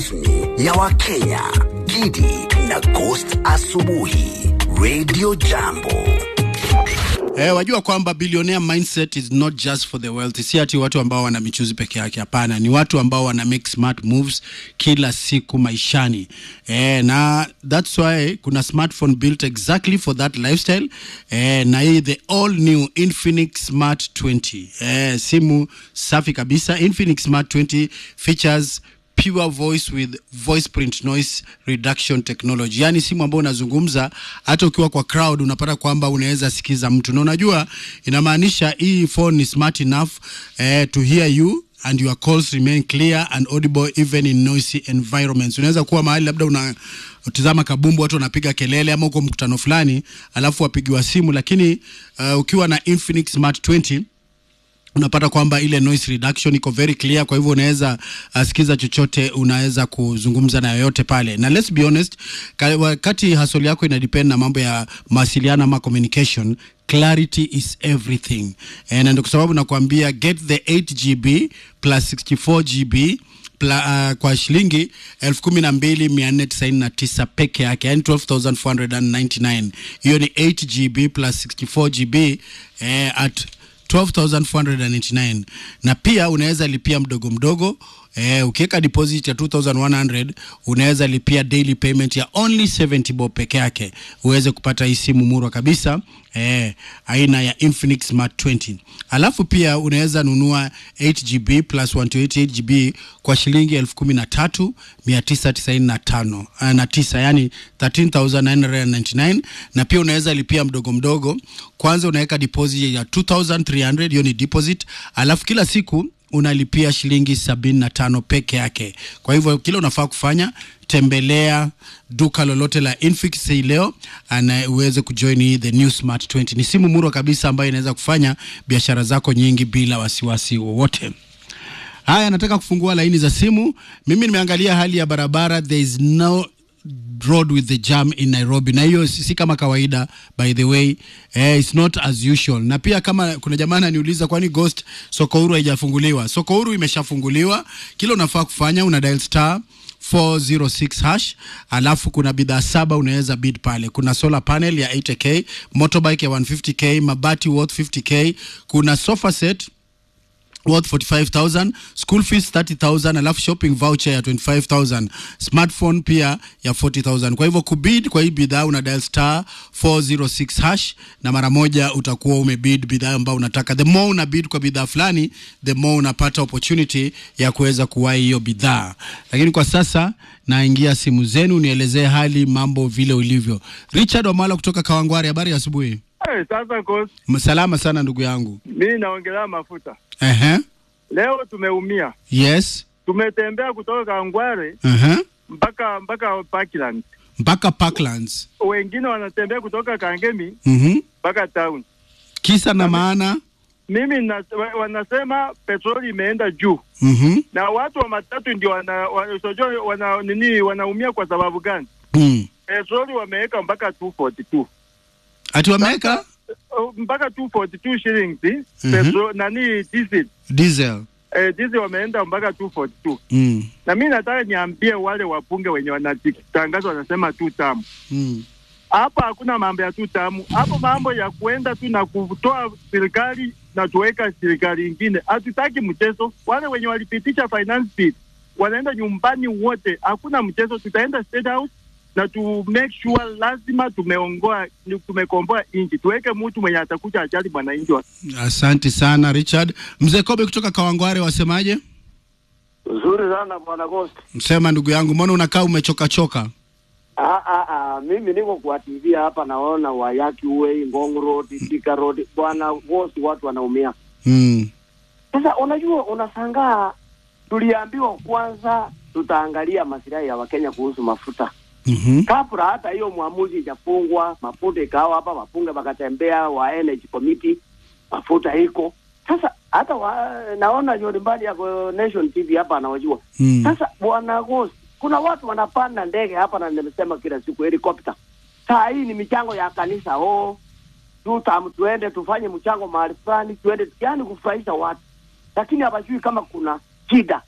rasmi ya Wakenya, Gidi na Ghost Asubuhi, Radio Jambo. Eh, wajua kwamba billionaire mindset is not just for the wealthy. Si ati watu ambao wana michuzi peke yake, hapana. Ni watu ambao wana make smart moves kila siku maishani. Eh, na that's why kuna smartphone built exactly for that lifestyle. Eh, na hii the all new Infinix Smart 20. Eh, simu safi kabisa. Infinix Smart 20 features pure voice with voice print noise reduction technology yaani simu ambayo unazungumza hata ukiwa kwa crowd unapata kwamba unaweza sikiza mtu na unajua inamaanisha hii phone ni smart enough eh, to hear you and your calls remain clear and audible even in noisy environments unaweza kuwa mahali labda una tizama kabumbu watu wanapiga kelele ama uko mkutano fulani alafu wapigiwa simu lakini uh, ukiwa na Infinix Smart 20 unapata kwamba ile noise reduction iko very clear kwa hivyo unaweza uh, sikiza chochote unaweza kuzungumza na yoyote pale na let's be honest ka- wakati hasol yako ina depend na mambo ya mawasiliano ama communication clarity is everything Eh, na ndio kwa sababu nakwambia get the 8 gb plus 64 gb Pla, uh, kwa shilingi elfu kumi na mbili mia nne tisaini na tisa peke yake yani 12499 hiyo ni 8 gb plus 64 gb eh, at 12499 na pia unaweza lipia mdogo mdogo eh, ukiweka deposit ya 2100 unaweza lipia daily payment ya only 70 bob peke yake uweze kupata hii simu murwa kabisa eh, aina ya Infinix Smart 20 alafu pia unaweza nunua 8GB plus 128GB kwa shilingi elfu kumi na tatu mia tisa tisaini na tano ah, na tisa yani 13999 na pia unaweza lipia mdogo mdogo kwanza unaweka deposit ya 2300 hiyo ni deposit alafu kila siku unalipia shilingi sabini na tano peke yake kwa hivyo kile unafaa kufanya tembelea duka lolote la Infix hii leo na uweze kujoin hii the new smart 20 ni simu murwa kabisa ambayo inaweza kufanya biashara zako nyingi bila wasiwasi wowote haya nataka kufungua laini za simu mimi nimeangalia hali ya barabara there is no road with the jam in nairobi na hiyo si si kama kawaida by the way eh, it's not as usual na pia kama kuna jamaa ananiuliza kwani ghost soko huru haijafunguliwa soko huru imeshafunguliwa kile unafaa kufanya una dial star 406 hash alafu kuna bidhaa saba unaweza bid pale kuna solar panel ya 8k motorbike ya 150k mabati worth 50k kuna sofa set worth 45000 school fees 30000 alafu shopping voucher ya 25000 smartphone pia ya 40000 kwa hivyo kubid kwa hii bidhaa una dial star 406 hash na mara moja utakuwa umebid bidhaa ambayo unataka the more una bid kwa bidhaa fulani the more unapata opportunity ya kuweza kuwahi hiyo bidhaa lakini kwa sasa naingia simu zenu nielezee hali mambo vile ulivyo richard wamala kutoka kawangwari habari ya asubuhi Hey, sasa kos, salama sana ndugu yangu mi naongelea mafuta. Ehe. Leo tumeumia, yes tumetembea kutoka Kangware Ehe. mpaka mpaka Parkland, mpaka Parklands. wengine wanatembea kutoka Kangemi Mhm. mpaka town. Kisa na maana. Mimi na, wa- wanasema petroli imeenda juu Mhm. na watu wa matatu ndio wana, wa, usijua wana nini wanaumia kwa sababu gani? Mm. Petroli wameweka mpaka 242 Ati wameweka Oh, mpaka 242 shillings Mhm. petrol nani diesel diesel. eh, diesel wameenda mpaka 242 Mm. na mi nataka niambie wale wabunge wenye wanatangaza wanasema tu tamu Mm. hapa hakuna mambo ya tu tamu hapo mambo ya kuenda tu na kutoa serikali na tuweka serikali ingine hatutaki mchezo wale wenye walipitisha finance bill wanaenda nyumbani wote hakuna mchezo tutaenda state house na tu make sure lazima tumeongoa tumekomboa nchi tuweke mtu mwenye atakuja ajali mwananchi wa Asante sana Richard. Mzee Kobe kutoka Kawangware wasemaje? Nzuri sana bwana Ghost. Msema ndugu yangu, mbona unakaa umechoka choka? Ah, ah, ah, mimi niko kwa TV hapa naona Wayaki Way, Ngong Road, Thika Road. Bwana Ghost, watu wanaumia. Mm. Sasa unajua, unasangaa tuliambiwa kwanza tutaangalia masilahi ya Wakenya kuhusu mafuta Mhm. kabla hata hiyo mwamuzi ijafungwa, mafuta ikawa hapa, wapunge wakatembea wa energy committee, mafuta iko sasa. Hata wa, naona John Mbadi yako Nation TV hapa anawajua Mm. sasa bwana Ghost, kuna watu wanapanda ndege hapa, na nimesema kila siku helikopta. Saa hii ni michango ya kanisa, oh tutam, tuende tufanye mchango mahali fulani, tuende yani kufurahisha watu, lakini hawajui kama kuna shida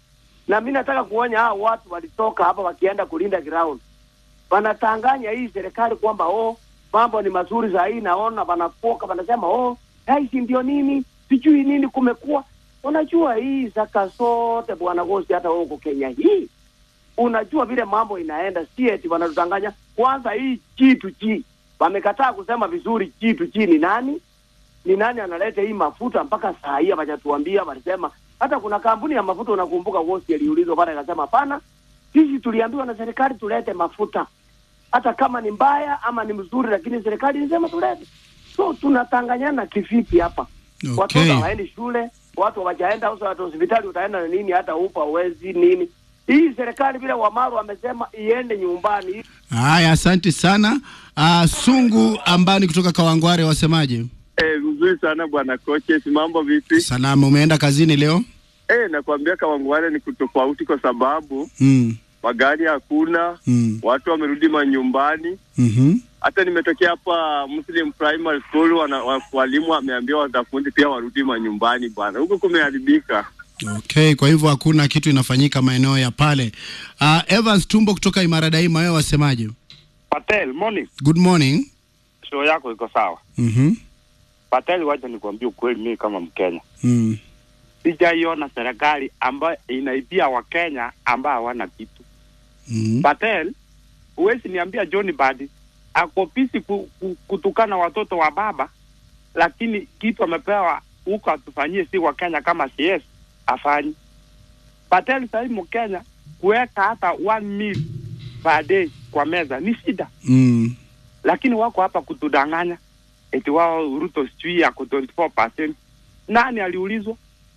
na mi nataka kuonya hao watu walitoka hapa wakienda kulinda ground, wanatanganya hii serikali kwamba oh, mambo ni mazuri za hii, naona wanafoka, wanasema oh, haisi ndio nini sijui nini kumekuwa. Unajua hii zaka zote bwana Gosi, hata wewe uko Kenya hii unajua vile mambo inaenda, si eti wanatutanganya. Kwanza hii kitu chi wamekataa kusema vizuri, kitu chi ni nani, ni nani analeta hii mafuta mpaka saa hii hawajatuambia. Walisema hata kuna kampuni ya mafuta, unakumbuka Wosi aliulizwa pale, akasema hapana, sisi tuliambiwa na serikali tulete mafuta, hata kama ni mbaya ama ni mzuri, lakini serikali ilisema tulete. So tunatanganyana kivipi hapa? Okay. Watoto hawaendi shule, watu hawajaenda hata hospitali, utaenda na nini? Hata upa uwezi nini? Hii serikali vile Wamaru wamesema iende nyumbani. Haya, asante sana. Uh, Sungu Ambani kutoka Kawangware, wasemaje? Eh, mzuri sana bwana coaches, mambo vipi? Salama, umeenda kazini leo? Eh, nakwambia Kawangware ni kutofauti kwa sababu Mm. magari hakuna, Mm. watu wamerudi manyumbani. Mhm. Hata nimetokea hapa Muslim Primary School, wana, wa- walimu wameambia wanafunzi pia warudi manyumbani bwana, huko kumeharibika. Okay, kwa hivyo hakuna kitu inafanyika maeneo ya pale. Uh, Evans Tumbo kutoka Imara Daima, wewe wasemaje? Patel, morning. Good morning. Show yako iko sawa. Mhm. Patel, wacha nikwambie ukweli, mimi kama Mkenya Mm. sijaiona serikali ambayo inaibia Wakenya ambao hawana kitu. Mm. Patel, huwezi niambia John Badi ako busy ku, ku, kutukana watoto wa baba, lakini kitu amepewa huko atufanyie si Wakenya kama CS afanyi. Patel, sahii Mkenya kuweka hata one meal per day kwa meza ni shida. Mm. lakini wako hapa kutudanganya eti wao Ruto sijui yako 24%. Nani aliulizwa?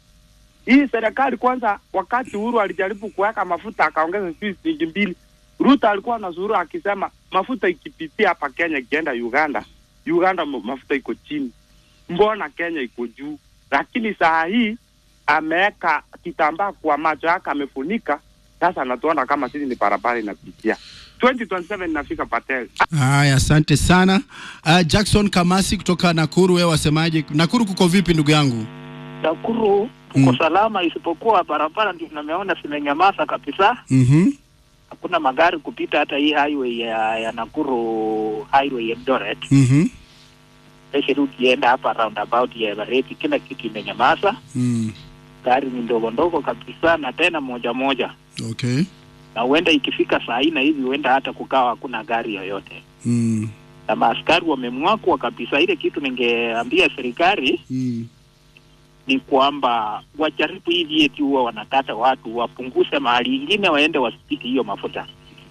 Hii serikali kwanza, wakati Uhuru alijaribu kuweka mafuta akaongeza sijui shilingi mbili, Ruto alikuwa na zuru akisema mafuta ikipitia hapa Kenya ikienda Uganda, Uganda ma- mafuta iko chini, mbona Kenya iko juu? Lakini saa hii ameweka kitambaa kwa macho yake amefunika, sasa anatuona kama sisi ni barabara inapitia. 2027 inafika Patel. Haya, asante sana. Uh, Jackson Kamasi kutoka Nakuru, wewe wasemaje? Nakuru kuko vipi ndugu yangu? Nakuru tuko Mm. salama, isipokuwa barabara ndio nameona zimenyamaza kabisa. Mhm. Hakuna magari kupita, hata hii highway ya, ya Nakuru highway Eldoret, Mhm. especially ukienda hapa roundabout ya Everett, kila kitu imenyamaza. Mm. Gari ni ndogo ndogo kabisa, na tena moja moja, Okay. na huenda ikifika saa hii na hivi, huenda hata kukawa hakuna gari yoyote, Mm. na maaskari wamemwakwa kabisa. Ile kitu ningeambia serikali Mm. ni kwamba wajaribu hivi eti huwa wanakata watu, wapunguze mahali ingine, waende wasipike hiyo mafuta.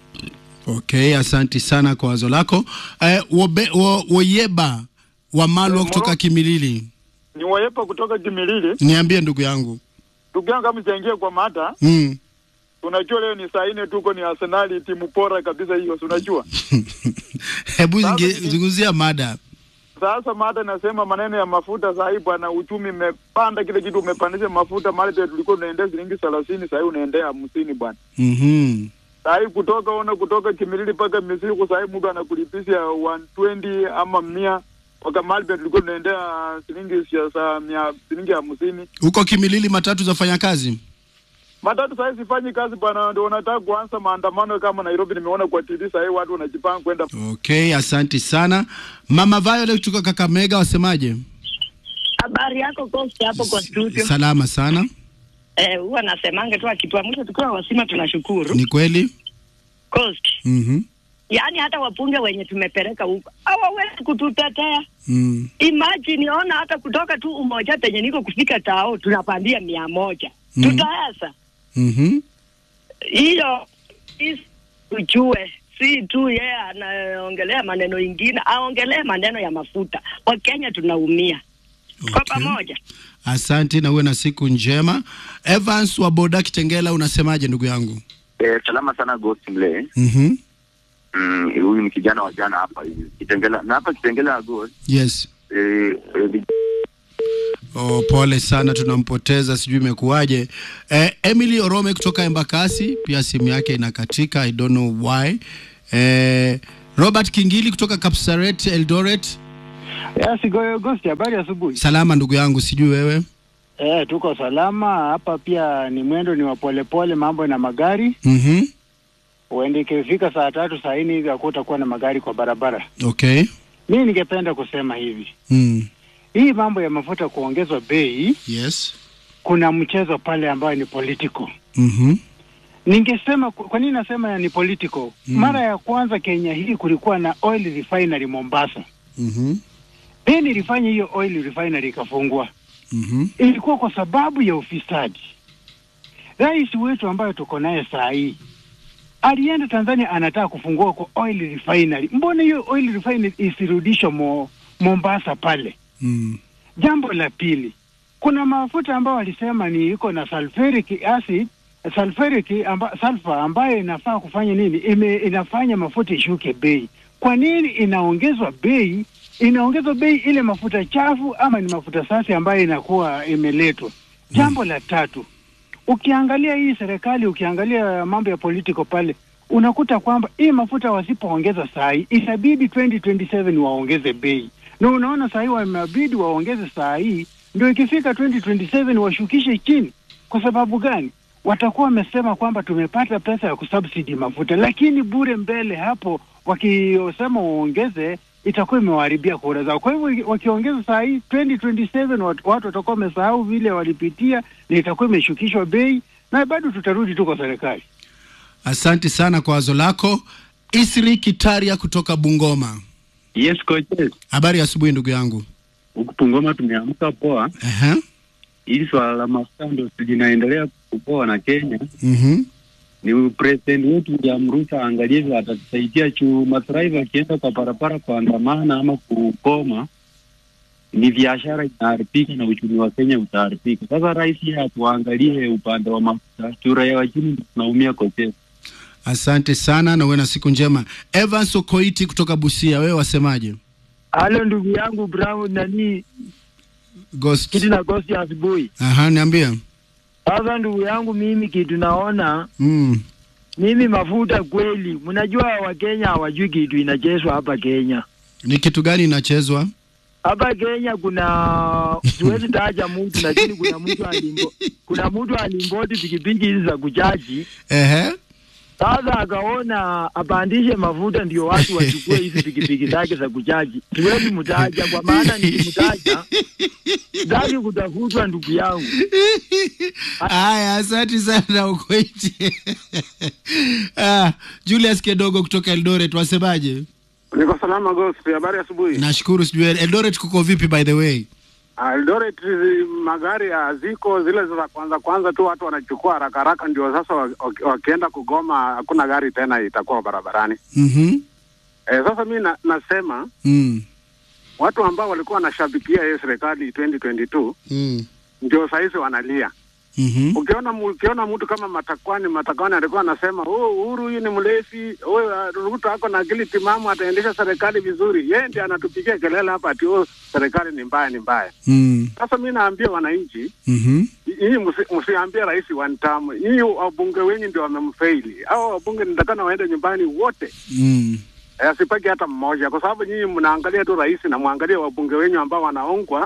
Okay, asanti sana kwa wazo lako. Eh, wobe, wo, Woyeba wa Malwa kutoka Kimilili, ni wayepa kutoka Kimilili. niambie ndugu yangu. Ndugu yangu, kama sijaingia kwa mada, Mm. unajua leo ni saa nne tuko ni Arsenali, timu bora kabisa hiyo, si unajua. Hebu Sasa zinge- ni- zungumzia mada. Sasa mada nasema maneno ya mafuta saa hii bwana, uchumi umepanda, kile kitu umepandisha mafuta. Mali tulikuwa tunaendea shilingi thelathini, saa hii unaendea hamsini bwana. Mhm. Saa hii kutoka ona kutoka Kimilili mpaka Misiku, saa hii mtu anakulipisha 120 ama mia waka mali tulikuwa tunaendea shilingi siasa mia shilingi hamsini. Huko Kimilili matatu zafanya kazi? Matatu saa hii sifanyi kazi bwana, ndio wanataka kuanza maandamano kama Nairobi. Nimeona kwa TV saa hii watu wanajipanga kwenda Okay, asanti sana. Mama Violet kutoka Kakamega wasemaje? Habari yako Coast hapo kwa studio. Salama sana. Eh, huwa nasemanga tu akituamsha tukiwa wasima tunashukuru. Ni kweli? Coast. Mhm. Yaani hata wapunge wenye tumepeleka huko hawawezi kututetea. Mm. Imagine ona hata kutoka tu umoja penye niko kufika tao tunapandia mia moja. Mm. Tutaweza. Mhm. Hiyo is- ujue si tu yeye anaongelea maneno ingine, aongelee maneno ya mafuta. Wakenya tunaumia kwa Okay. pamoja. Asante na uwe na siku njema. Evans wa Boda Kitengela unasemaje ndugu yangu? Eh, salama sana Ghost Mle. Mhm. Mm, huyu ni kijana wa jana hapa hivi. Kitengela na hapa Kitengela Ghost. Yes. Eh, eh, Oh, pole sana tunampoteza, sijui imekuwaje. Eh, Emily Orome kutoka Embakasi pia simu yake inakatika, I don't know why. Eh, Robert Kingili kutoka Kapsaret Eldoret, Yes, Goyo Agosti, habari asubuhi. salama ndugu yangu, sijui wewe. Eh, tuko salama hapa. Pia ni mwendo ni wa polepole, mambo na magari Mhm. uende, ikifika saa tatu saa nne hivi hakutakuwa na magari kwa barabara. Okay. Mi ningependa kusema hivi, Mm. hii mambo ya mafuta kuongezwa bei, Yes. kuna mchezo pale ambayo ni political. Mhm. Ningesema ku- kwa nini nasema ni political? Mm. Mara ya kwanza Kenya hii kulikuwa na oil refinery Mombasa, Mhm. then ilifanya hiyo oil refinery ikafungwa. Mhm. ilikuwa kwa sababu ya ufisadi. Rais wetu ambayo tuko naye saa hii alienda Tanzania, anataka kufungua kwa oil refinery. Mbona hiyo oil refinery isirudishwe mo, Mombasa pale? Mm. Jambo la pili, kuna mafuta ambayo walisema ni iko na sulfuric acid sulfuric amba, sulfur ambayo inafaa kufanya nini? Ime, inafanya mafuta ishuke bei. Kwa nini inaongezwa bei? Inaongezwa bei ile mafuta chafu ama ni mafuta safi ambayo inakuwa imeletwa? Jambo la tatu, ukiangalia hii serikali, ukiangalia mambo ya political pale, unakuta kwamba hii mafuta wasipoongeza saa hii itabidi 2027 waongeze bei, na unaona saa hii wamebidi waongeze saa hii, ndio ikifika 2027 washukishe chini. Kwa sababu gani? Watakuwa wamesema kwamba tumepata pesa ya kusubsidi mafuta, lakini bure mbele hapo, wakisema waongeze itakuwa imewaharibia kura zao. Kwa hivyo wakiongeza saa hii 2027 watu, watu watakuwa wamesahau vile walipitia, na itakuwa imeshukishwa bei, na bado tutarudi tu kwa serikali. Asante sana kwa wazo lako. Isri Kitaria kutoka Bungoma. Yes, coaches. Habari ya asubuhi ndugu yangu. Huku Bungoma tumeamka poa. Aha. Hili swala la mafuta ndo linaendelea kupoa na Kenya. Mhm. Ni president wetu William Ruto aangalie vile atatusaidia juu matraiva akienda kwa barabara kuandamana ama kukoma, ni biashara inaharibika na uchumi wa Kenya utaharibika. Sasa rais yeye atuangalie upande wa mafuta, juu raia wa chini ndio tunaumia kote. Asante sana na uwe na siku njema. Evans Okoiti kutoka Busia, wewe wasemaje? Halo ndugu yangu Brown nani Ghost. kitu na ghost ya asubuhi. Aha, niambia. Sasa ndugu yangu, mimi kitu naona Mm. mimi mafuta kweli, mnajua Wakenya hawajui kitu inachezwa hapa Kenya. Ni kitu gani inachezwa? Hapa Kenya kuna siwezi taja mtu, lakini kuna mtu alimbo, kuna mtu alimboti pikipiki hizi za kuchaji. Ehe. Sasa akaona apandishe mafuta ndio watu wachukue hizi pikipiki zake za kuchaji. Siwezi mtaja kwa maana nikimtaja sitaki kutafutwa ndugu yangu. Haya, asante sana Okoiti. ah, Julius Kedogo kutoka Eldoret, wasemaje? Niko salama Ghost, habari ya asubuhi. Nashukuru. Sijui Eldoret kuko vipi by the way? Ah, Eldoret zi- magari haziko zile za kwanza kwanza tu, watu wanachukua haraka haraka, ndio sasa wa- waki- wakienda kugoma hakuna gari tena itakuwa barabarani. Mhm. Eh, sasa mi na, nasema Mm. watu ambao walikuwa wanashabikia hiyo serikali 2022 Mm. ndio sahizi wanalia. Mhm. Ukiona mu- ukiona mtu kama Matakwani, Matakwani alikuwa anasema oh, Uhuru huyu ni mlevi, oh, Ruto ako na akili timamu, ataendesha serikali vizuri. Yeye ndiye anatupigia kelele hapa ati oh, serikali ni mbaya, ni mbaya. Mm. Sasa mi naambia wananchi Mhm. hii msi- msiambie rais one term. Hii wabunge wenyu ndio wamemfaili. Hao wabunge nitakana waende nyumbani wote, Mm. Eh, asipaki hata mmoja, kwa sababu nyinyi mnaangalia tu rais na mwangalie wabunge wenyu ambao wanaongwa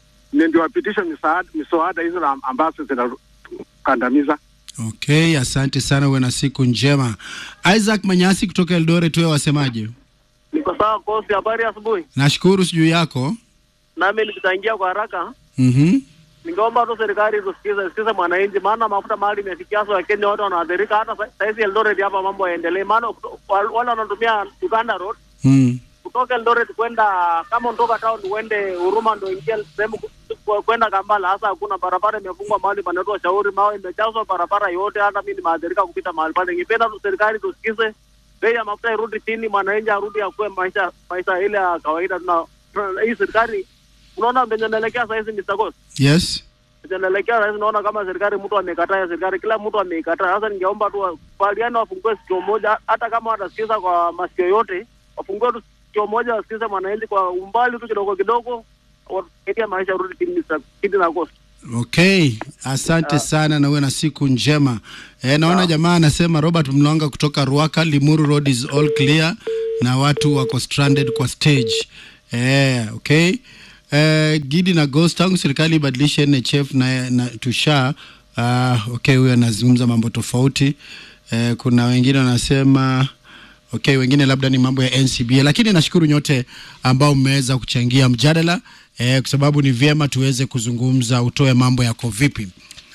ni ndio wapitishe misaada miswada hizo na- ambazo zinakandamiza. Okay, asante sana, uwe na siku njema. Isaac Manyasi kutoka Eldoret, wewe wasemaje? Niko sawa kosi, habari ya asubuhi. Nashukuru, sijui yako. Nami nikichangia kwa haraka, Mhm. ningeomba tu serikali tusikize sikize mwananchi, maana mafuta mahali imefikia sasa, Wakenya wote wanaathirika. Hata sa- saizi Eldoret hapa mambo yaendelee, maana kuto- wal- wale wanatumia Uganda Road Mm. kutoka Eldoret kwenda kama unatoka town uende Huruma ndo ingia sehemu ku- ku- kwenda Kampala, hasa hakuna barabara, imefungwa mahali panaitwa Shauri, mawe imejazwa barabara yote. Hata mimi nimeathirika kupita mahali pale. Ningependa tu serikali tusikize, bei ya mafuta irudi chini, mwananchi arudi akuwe maisha maisha ile ya kawaida. Tuna tuna- hii serikali unaona venye naelekea sahizi, Mr. Ghost Yes. venye naelekea sahizi, naona kama serikali mtu amekataa ya serikali, kila mtu ameikataa. Sasa ningeomba tu wakubaliane, wafungue sikio moja, hata kama watasikiza kwa masikio yote, wafungue tu sikio moja, wasikize mwananchi kwa umbali tu kidogo kidogo, wasaidia maisha rudi chini, Mr. Kidi na Ghost. Okay, asante sana na uwe na siku njema. E, naona jamaa anasema Robert Mlonga kutoka Ruaka, Limuru Road is all clear na watu wako stranded kwa stage. E, okay. eh, Gidi na Ghost, tangu serikali ibadilishe NHF na, na tusha uh, okay, huyo anazungumza mambo tofauti eh, kuna wengine wanasema okay, wengine labda ni mambo ya NCBA, lakini nashukuru nyote ambao mmeweza kuchangia mjadala eh, kwa sababu ni vyema tuweze kuzungumza, utoe mambo yako vipi.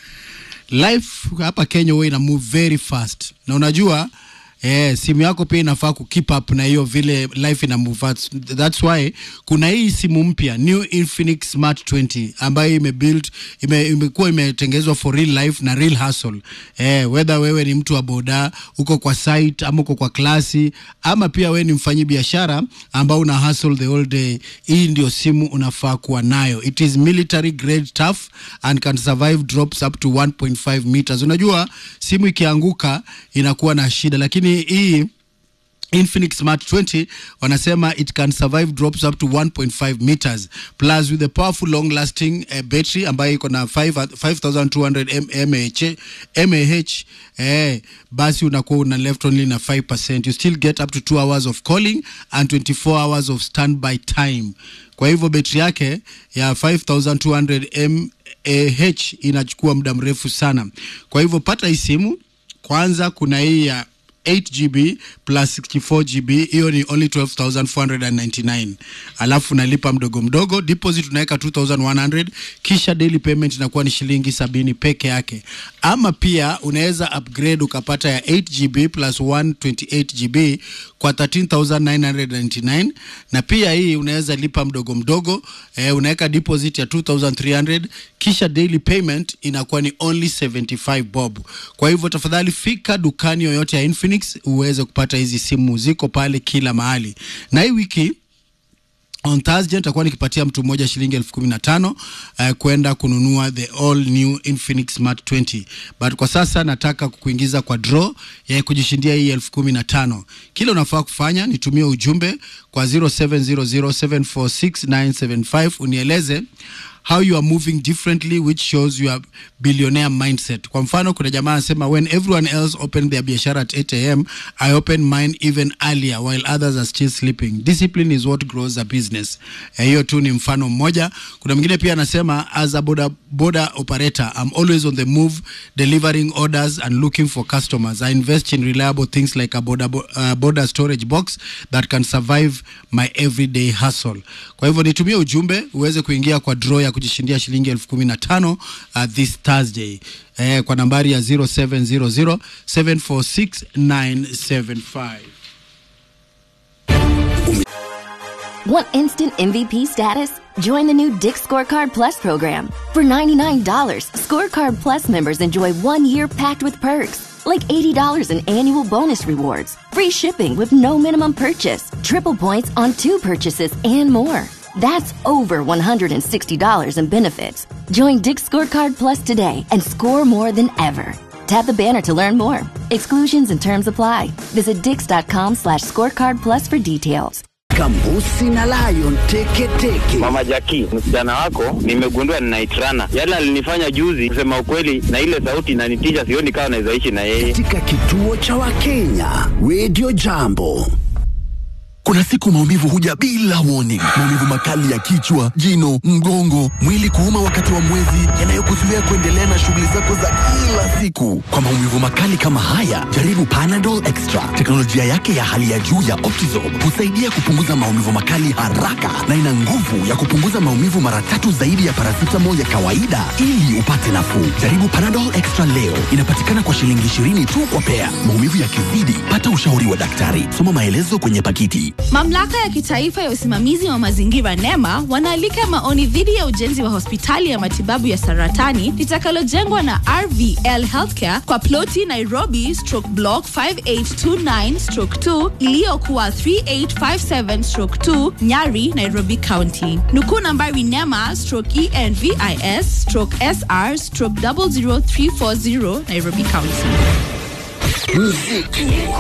Life hapa Kenya huwa ina move very fast, na unajua Eh, simu yako pia inafaa ku keep up na hiyo vile life ina move fast. That's why kuna hii simu mpya New Infinix Smart 20 ambayo imebuild ime, imekuwa imetengenezwa for real life na real hustle. Eh, whether wewe ni mtu wa boda, uko kwa site ama uko kwa klasi ama pia wewe ni mfanyi biashara ambao una hustle the whole day, hii ndio simu unafaa kuwa nayo. It is military grade tough and can survive drops up to 1.5 meters. Unajua simu ikianguka inakuwa na shida, lakini hii Infinix Smart 20 wanasema it can survive drops up to 1.5 meters plus with a powerful long lasting uh, battery ambayo iko na 5 5200 mAh mAh eh, basi unakuwa una left only na 5% you still get up to 2 hours of calling and 24 hours of standby time kwa hivyo betri yake ya 5200 mAh inachukua muda mrefu sana kwa hivyo pata hii simu kwanza kuna hii ya 8 GB plus 64 GB, hiyo ni only 12499 alafu unalipa mdogo mdogo, deposit unaweka 2100 kisha daily payment inakuwa ni shilingi sabini peke yake. Ama pia unaweza upgrade ukapata ya 8 GB plus 128 GB kwa 13999 na pia hii unaweza lipa mdogo mdogo eh, unaweka deposit ya 2300 kisha daily payment inakuwa ni only 75 bob. Kwa hivyo tafadhali fika dukani yoyote ya Infinix uweze kupata hizi simu, ziko pale kila mahali. Na hii wiki on Thursday nitakuwa nikipatia mtu mmoja shilingi elfu kumi na tano uh, kwenda kununua the all new Infinix Smart 20 but kwa sasa nataka kukuingiza kwa draw ya kujishindia hii elfu kumi na tano. Kile unafaa kufanya nitumie ujumbe kwa 0700746975 unieleze how you are moving differently which shows your billionaire mindset kwa mfano kuna jamaa anasema when everyone else opened their biashara at 8 am i open mine even earlier while others are still sleeping discipline is what grows a business Eh, hiyo tu ni mfano mmoja kuna mwingine pia anasema as a border, border operator i'm always on the move delivering orders and looking for customers i invest in reliable things like a border, uh, border storage box that can survive my everyday hustle kwa hivyo nitumie ujumbe uweze kuingia kwa draw ya kujishindia shilingi elfu kumi na tano uh, this Thursday eh, kwa nambari ya 0700 746 975 Want instant MVP status? Join the new Dick Scorecard Plus program. For $99, Scorecard Plus members enjoy one year packed with perks, like $80 in annual bonus rewards, free shipping with no minimum purchase, triple points on two purchases, and more. That's over $160 in benefits. Join Dick Scorecard Plus today and score more than ever. Tap the banner to learn more. Exclusions and terms apply. Visit dix.com slash scorecard plus for details. Kambusi na Lion teke teke. Mama Jaki, msichana wako nimegundua ninaitrana. Yale alinifanya juzi, kusema ukweli, na ile sauti inanitisha, sioni kama naweza ishi na yeye. Katika kituo cha Wakenya, Radio Jambo. Kuna siku maumivu huja bila warning. Maumivu makali ya kichwa, jino, mgongo, mwili kuuma wakati wa mwezi, yanayokuzuia kuendelea na shughuli zako za kila siku. Kwa maumivu makali kama haya, jaribu Panadol Extra. Teknolojia yake ya hali ya juu ya Optizorb husaidia kupunguza maumivu makali haraka na ina nguvu ya kupunguza maumivu mara tatu zaidi ya paracetamol ya kawaida ili upate nafuu. Jaribu Panadol Extra leo. Inapatikana kwa shilingi 20 tu kwa pea. Maumivu yakizidi, pata ushauri wa daktari. Soma maelezo kwenye pakiti. Mamlaka ya kitaifa ya usimamizi wa mazingira NEMA wanaalika maoni dhidi ya ujenzi wa hospitali ya matibabu ya saratani litakalojengwa na RVL Healthcare kwa ploti Nairobi stroke block 5829 stroke 2 iliyokuwa 3857 stroke 2 Nyari, Nairobi County. Nukuu nambari NEMA stroke ENVIS stroke SR stroke 00340 Nairobi County. Muziki